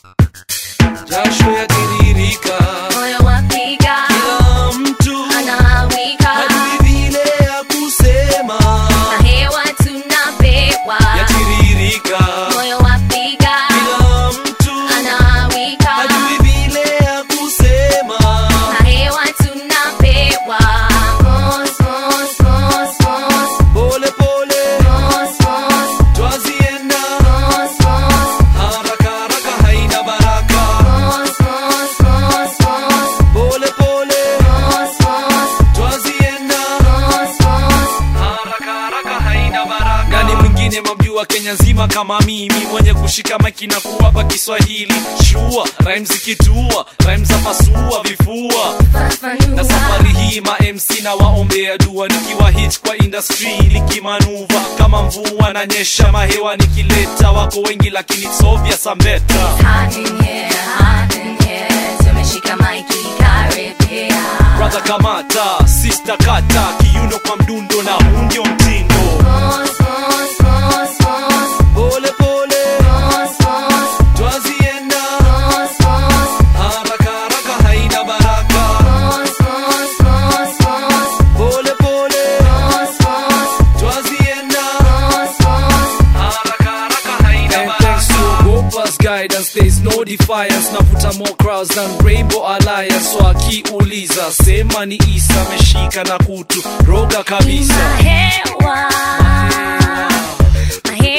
jasho yatiririka moyo wapiga kila mtu anawika hajui vile ya kusema na hewa tunapewa yatiririka moyo wapiga kila mtu anawika hajui vile ya kusema na hewa tunapewa Mos, mos, mos, mos, pole pole mos, mos, twazienda mos, mos, haraka haraka haina baraka mos, mos, mos, mos, pole pole mos, mos, twazienda mos, mos. haraka haraka haina baraka nani mwingine mamjua kenya nzima kama mimi mwenye kushika maiki na kuwapa kiswahili shua rhymes zikitua rhymes za pasua vifua na Fafanua. safari hii ma MC na waombea dua nikiwa hit kwa industry likimanuva kama mvua na nyesha mahewa nikileta wako wengi lakini it's obvious I'm better Hot in here, hot in here. Tumeshika maiki karibia. brother kamata sister kata kiuno kwa mdundo na huu ndio mtindo Mos, mos, mos, mos, pole pole mos, mos, twazienda mos, mos, haraka haraka haina baraka mos, mos, mos, mos, pole pole mos, mos, twazienda mos, mos. haraka haraka haina baraka thanks to Gopa's guidance there is no defiance navuta more crowds than Rainbow Alliance so akiuliza sema ni Isa ameshika na kutu roga kabisa Mahewa, mahewa